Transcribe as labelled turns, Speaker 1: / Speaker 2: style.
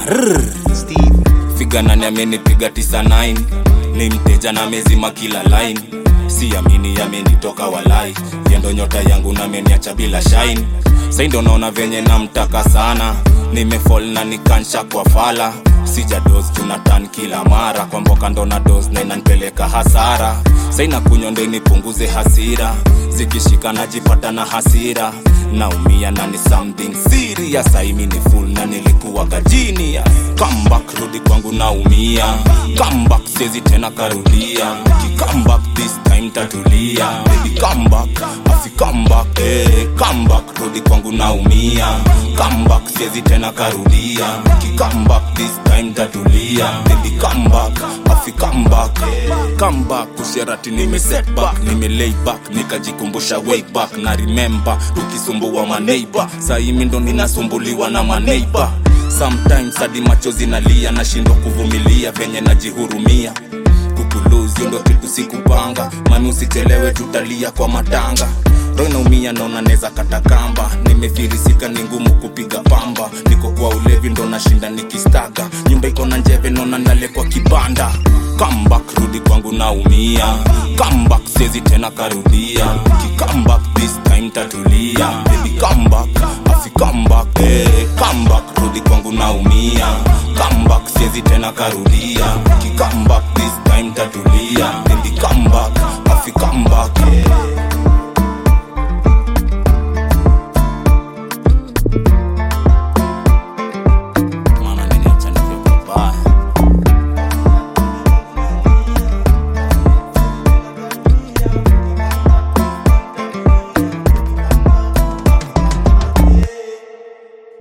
Speaker 1: Rrr. figa nani amenipiga tisa 9 ni mteja na mezima kila line siamini yamenitoka walai yendo nyota yangu nameniacha bila shine sai ndo naona venye namtaka sana nimefol na nikansha kwa fala sija dos tunatan kila mara kwa mboka ndo na dos na inanipeleka hasara sai na kunywa ndo nipunguze hasira zikishika najipata na hasira naumia na ni something serious aimi ni full na nilikuwa gajini comeback rudi kwangu naumia comeback sezi tena karudia comeback this time tatulia baby comeback afi comeback eh comeback rudi kwangu naumia comeback sezi tena karudia comeback this time tatulia baby comeback afi comeback comeback kusherati nime set back nime lay back nikajikumbusha way back na remember tukisumbua maneiba saimi ndo ninasumbuliwa na maneiba sometimes hadi macho zinalia nashindwa kuvumilia venye najihurumia kukuluzio ndo kitu sikupanga mami usichelewe tutalia kwa matanga roho inaumia naona neza katakamba nimefirisika ni ngumu kupiga pamba niko kwa ulevi ndo nashinda nikistaga nyumba iko na njeve naona nale kwa kibanda comeback rudi kwangu naumia comeback sezi tena karudia kicomeback this time tatulia baby comeback afi comeback eh comeback rudi kwangu naumia comeback sezi tena karudia